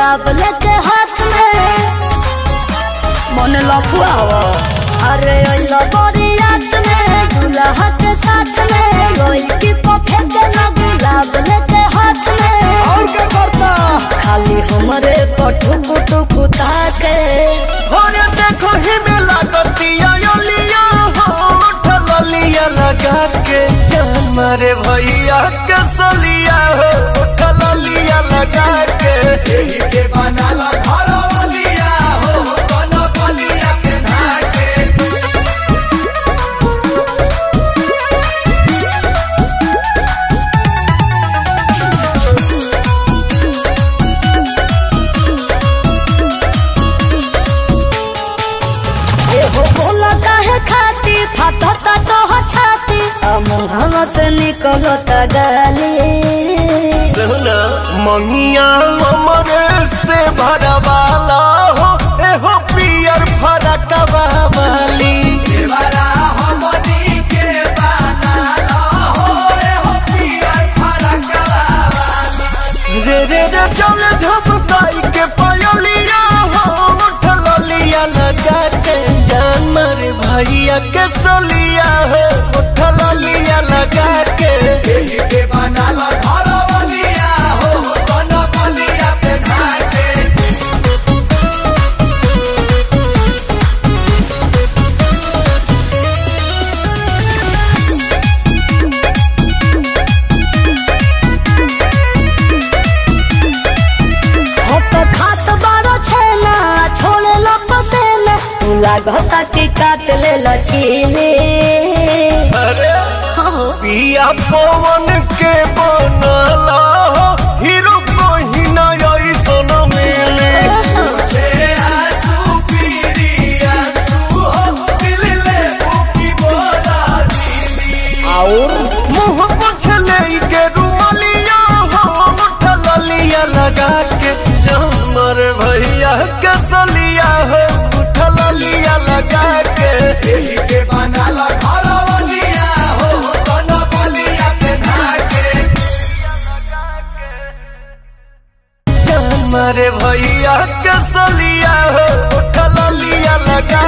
गुलाब लेके हाथ में मन लफुआ हो अरे अइलो बड़ी रात में दूल्हा के साथ में रोई की पफे के ना गुलाब लेके हाथ में और क्या करता खाली हमरे पठु कुटु कुता के होरे देखो ही में लागतिया यो लिया हो उठल लिया लगा के जान मारे भैया के सलिया हो उठल लिया लगा के एही के बनाला घर वालिया हो कन बलिया के नाके एहो बोला काहे खाती फाटता तो हो छाती मुहावा से निकलता गाली सुना मंगिया हमरे से भरवाला हो एहो पियर फरक वाली रे रे रे चल झपकाई के पायलिया हो उठल लिया लगा के जान मारे भैया के सलिया हो उठल लिया लगा के एही के बनाला घर वालिया हो कन बलिया पे के होत खात बारो छेना छोड़े लो पसेना तू लागता कि काट ले लचीले अरे हो पिया पवन के बनला हो हीरो कोही ना ऐसन मिले और मुंह पोछले के रुमालिया हो उठल लिया लगा के जमर भैया के सलिया हो उठल लिया लगा के एही के बनाला घर वालिया हो कन बलिया पे के जमर भैया के सलिया हो उठल लिया लगा